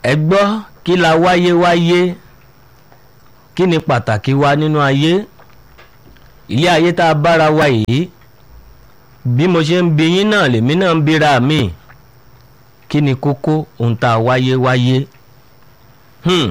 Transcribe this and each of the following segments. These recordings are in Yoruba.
ẹ gbọ́ kí la wáyé wáyé kí ni pàtàkì wa nínú ayé ilé ayé tá a bára wa yìí bí mo ṣe ń bi yín náà lèmi náà ń bira mi kí ni kókó ohun tá a wáyé wáyé hmm.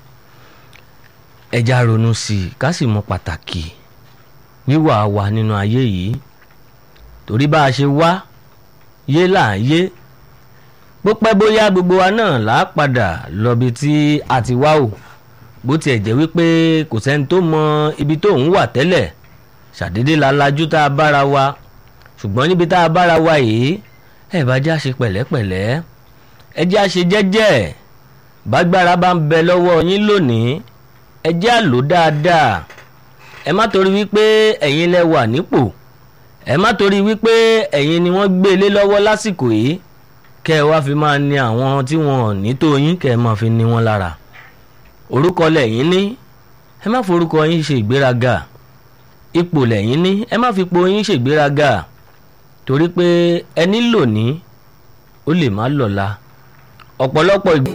ẹja ronú sí i ká sì mọ pàtàkì wíwà wa nínú ayé yìí torí bá a ṣe wá yé là ń yé bó pẹ́ bóyá gbogbo wa náà là á padà lọ́bi tí a ti wá o bó tiẹ̀ jẹ́ wípé kò sẹ́ni tó mọ ibi tó ń wà tẹ́lẹ̀ ṣàdédé la lajú tá a bára wa ṣùgbọ́n níbi tá a bára wa yìí ẹ bá já ṣe pẹ̀lẹ́pẹ̀lẹ́ ẹ já ṣe jẹ́jẹ́ bágbára bá ń bẹ lọ́wọ́ yín lónìí ẹ já lò dáadáa ẹ má torí wípé ẹ̀yin lẹ wà nípò ẹ má torí wípé ẹ̀yin ni wọ́n gbé lé lọ́wọ́ lásìkò yìí kẹ́ ẹ wá fi máa ní àwọn tí wọn ò ní tó yín kẹ́ ẹ máa fi ní wọn lára orúkọ lẹ́yìn ní ẹ má forúkọ yín ṣe ìgbéraga ipò lẹ́yìn ní ẹ má fi ipò yín ṣe ìgbéraga torí pé ẹni lò ní ó lè má lọ́la ọ̀pọ̀lọpọ̀ ìgbà.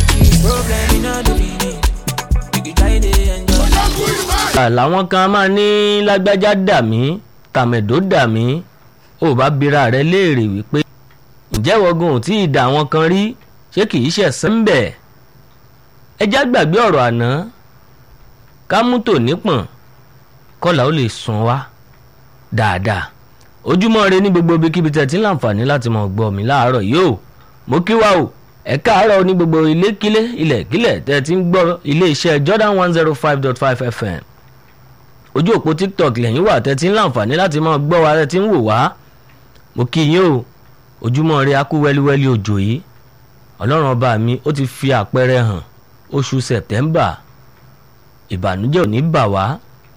làwọn kan máa ní lágbájá dà mí tàmẹ̀dó dà mí ò bá bira rẹ léèrè wípé ǹjẹ́ wọ́gùn ò tí ì dà wọn kan rí ṣé kì í ṣẹ̀sán ń bẹ̀ ẹjá gbàgbé ọ̀rọ̀ àná ká mú tò nípọ̀n kọ́là ó lè sùn wá dáadáa ojúmọ́ ire ní gbogbo ibikíbi tẹ̀ tí ń láǹfààní láti mọ̀ gbọ́ mi láàárọ̀ yìí o mo kí wa o ẹ káàárọ̀ ní gbogbo ilékílé ilẹ̀kílẹ̀ tẹ̀ tí ń gbọ́ iléeṣẹ́ Jordan one zero five dot five FM ojú òpó TikTok lẹ́yìn wà tẹ̀ tí ń láǹfààní láti mọ̀ gbọ́ wa tẹ̀ tí ń wò wá mo kí yín o ojúmọ́ ire akú wẹ́líwẹ́lí òjò yìí ọlọ́run ọba mi ó ti fi àpẹẹrẹ hàn oṣù September ìbànújẹ́ ò ní bà wá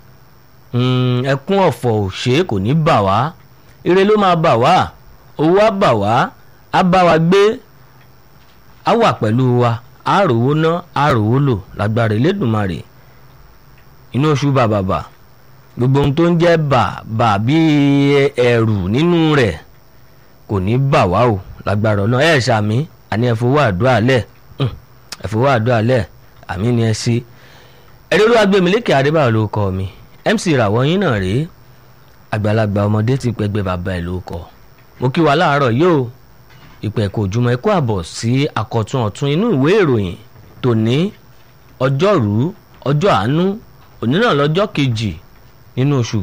ẹkún ọ̀fọ̀ òṣè kò ní bà wá ire ló máa bà wá owó á bà wá á bá wa gbé á wà pẹ̀lú wa á rówó ná á rówó lò lágbára Elédùmarè inú oṣù bàbàbà gbogbo ohun tó ń jẹ́ bà bà bí ẹ̀rù nínú rẹ̀ kò ní bà wá o lágbára ọ̀nà ẹ̀ ṣàmì àní ẹ̀ fowó àdúrà lẹ̀ ẹ̀ fowó àdúrà lẹ̀ àmì ni ẹ sí ẹ̀rọ agbẹ̀mílẹ́kẹ̀ adébáyọ̀ ló kọ́ mi MC ìràwọ̀ yín náà rèé àgbàlagbà ọmọdé ti pẹgbẹ́ bàbá ẹ̀ ló kọ́ mo kí wa láàárọ̀ yóò ìpẹ́ kò jùmọ̀ ẹ̀kọ́ àbọ̀ sí àkọ́tún ọ̀tún inú ìwé ìròyìn tòní ọjọ́rú ọjọ́ àánú òní náà lọ́jọ́ kejì nínú oṣù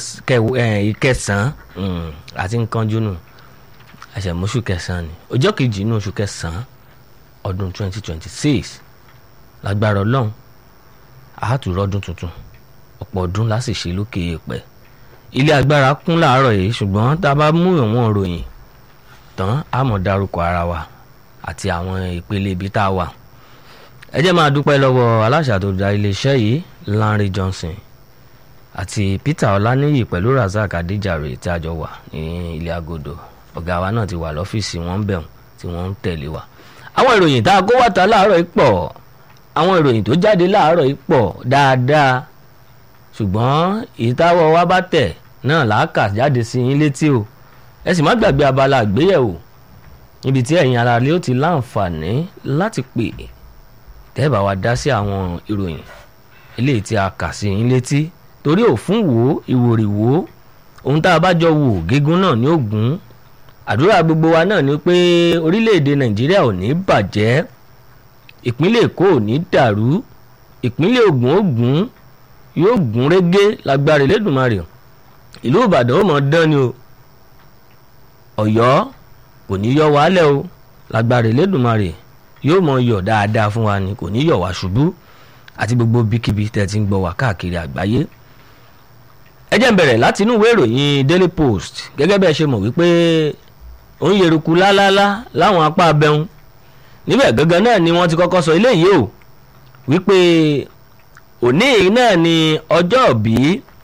kẹsàn-án àti nǹkan júnù àṣẹmóṣù kẹsàn-án ni ọjọ́ kejì nínú oṣù kẹsàn-án ọdún 2026 lágbára ọlọ́run àátúrọ́ ọdún tuntun ọ̀pọ̀ ọdún láti ṣe lókè èèpẹ̀ ilé agbára kún láàárọ̀ yìí ṣùgbọ́n tá a bá mú ìwọ̀n ìròyìn tán á mọ̀ dárúkọ ara wa àti àwọn ìpele ibi tá a wà ẹ jẹ́ máa dúpẹ́ lọ́wọ́ aláṣà tó dá iléeṣẹ́ yìí Lanre Johnson àti Peter Ọláníyì pẹ̀lú Razak Adéjàre tí a jọ wà ní ilé agodo ọ̀gá wa náà ti wà lọ́fíìsì wọn ń bẹ̀rù tí wọ́n ń tẹ̀lé wa àwọn ìròyìn tá a kó wá ta láàárọ̀ yìí pọ̀ àwọn ìròyìn tó jáde láàárọ̀ yìí pọ̀ dáadáa ṣùgbọ́n ìtawọ́ wa bá tẹ̀ náà làákà jáde sí yín létí o ẹ sì má gbàgbé abala àgbéyẹ̀wò níbi tí ẹ̀yin ara lé ó ti láǹfààní láti pè tẹ́ẹ̀bà wa dá sí àwọn ìròyìn eléyìí tí a kà sí yín létí torí òfun wo ìwòrì wo ohun tá a bá jọ wò gígùn náà ní ògún àdúrà gbogbo wa náà ni pé orílẹ̀-èdè nàìjíríà ò ní bàjẹ́ ìpínlẹ̀ èkó ò ní dàrú ìpínlẹ̀ ògùn ògùn yóò gún régé lágbára Elédùmarè ìlú ìbàdàn ó mọ̀ dán ni o ọ̀yọ́ kò ní yọ wálẹ̀ o lágbára Elédùmarè yóò mọ̀ yọ̀ dáadáa fún wa ni kò ní yọ̀ wá ṣubú àti gbogbo bíkíbi tẹ̀ ti ń gbọ́ wá káàkiri àgbáyé ẹ jẹ́ n bẹ̀rẹ̀ láti inú ìwé ìròyìn Daily Post gẹ́gẹ́ bẹ́ẹ̀ ṣe mọ̀ wípé ó ń yeruku lálálá láwọn apá abẹ́hùn níbẹ̀ gangan náà ni wọ́n ti kọ́kọ́ sọ eléyìí o wípé òní náà ni ọjọ́ bí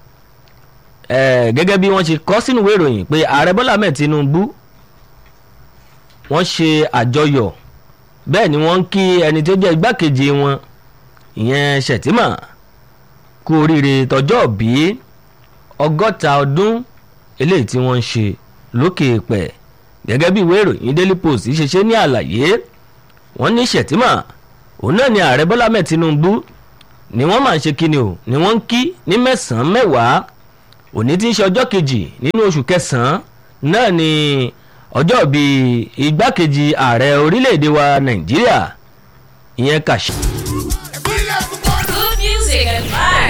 gẹ́gẹ́ bí wọ́n ṣe kọ́ sínú ìwé ìròyìn pé ààrẹ Bọ́lá Ahmed Tinubu wọ́n ṣe àjọyọ̀ bẹ́ẹ̀ ni wọ́n ń kí ẹni tó jẹ́ igbákejì wọn ìyẹn Shettima kú oríire tọjọ́ bí ọgọ́ta ọdún eléyìí tí wọ́n ń ṣe lókè pẹ̀ gẹ́gẹ́ bí ìwé ìròyìn Daily Post ṣe ṣe ní àlàyé wọ́n ní Shettima òun náà ni ààrẹ bọ́lá mẹ́ẹ̀ tinubu ni wọ́n máa ń ṣe kíni o ni wọ́n ń kí ní mẹ́sàn-án mẹ́wàá òní tí ń ṣe ọjọ́ kejì nínú oṣù kẹsàn-án náà ni ọjọ́ bíi igbákejì ààrẹ orílẹ̀-èdè wa nàìjíríà ìyẹn kàṣí.